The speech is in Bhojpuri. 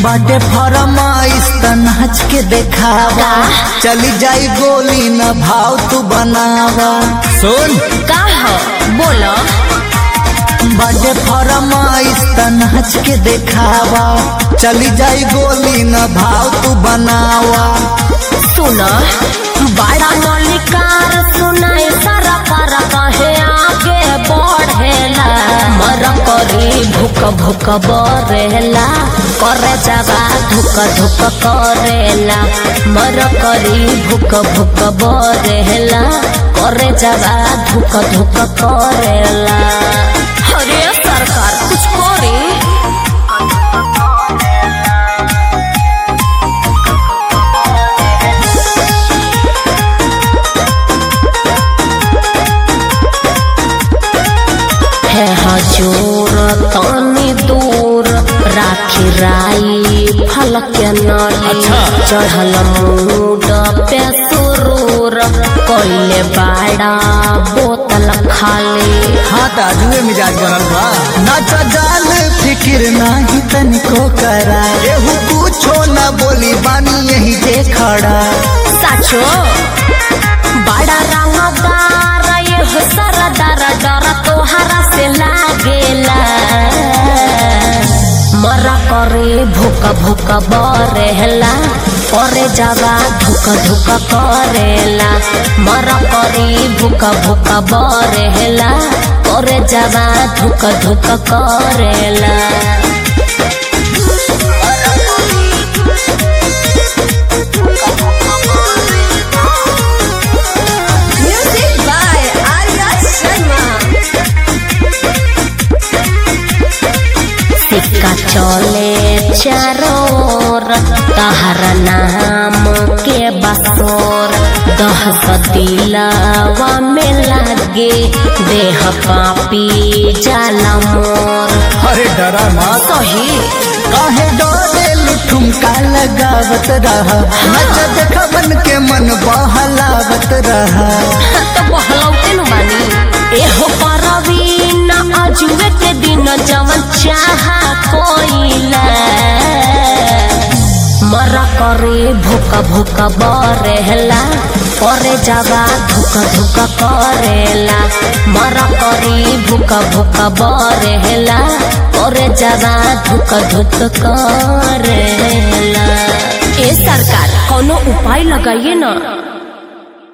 बाटे फरमाइश त नाच के देखावा चली जाई गोली न भाव तू बनावा सुन का हो बोलो बाटे फरमाइश त नाच के देखावा चली जाई गोली न भाव तू बनावा सुनो बड़ा मलिकार सुनाए सारा कर कहे आगे बढ़ेला मर करी भूक भूक बरेला करे जगा धुक धुक करेला मर करी भूक भूक बरेला करे जगा धुक धुक करेला अरे सरकार कुछ करी है हजूर तनी दूर राखी राई फल के नली अच्छा। चढ़ल मूड पे सुरूर कोइले बाड़ा बोतल खाली हाँ ताजुए मिजाज बनल बा नाच जाल फिकिर नाही तनिको करा एहू कुछो न बोली बानी यही जे खड़ा साचो बड़ा रंगदार ये हो सरदार डर तोहरा से लागेला मरा करे भूक भूक बरेला करे जगा धुक धुक करेला मरा करे भूक भूक बरेला करे जगा धुक धुक करेला Music by Arya Sharma. सिक्का चले चारों ओर तहर नाम के बसोर दहस दिलावा में लागे देह पापी जाला मोर अरे डरा मत सही काहे डरे ठुमका लगावत रहा नच देख मन के मन बहलावत रहा तो बहलौते न बानी एहो परवीन अजुए के दिन जवन चाहा कोइला मरा करे भूक भूक बरेला करे जगा धुक धुक करेला मरा करे भूक भूक बरेला करे जगा धुक धुक करेला ए सरकार कोनो उपाय लगाइए ना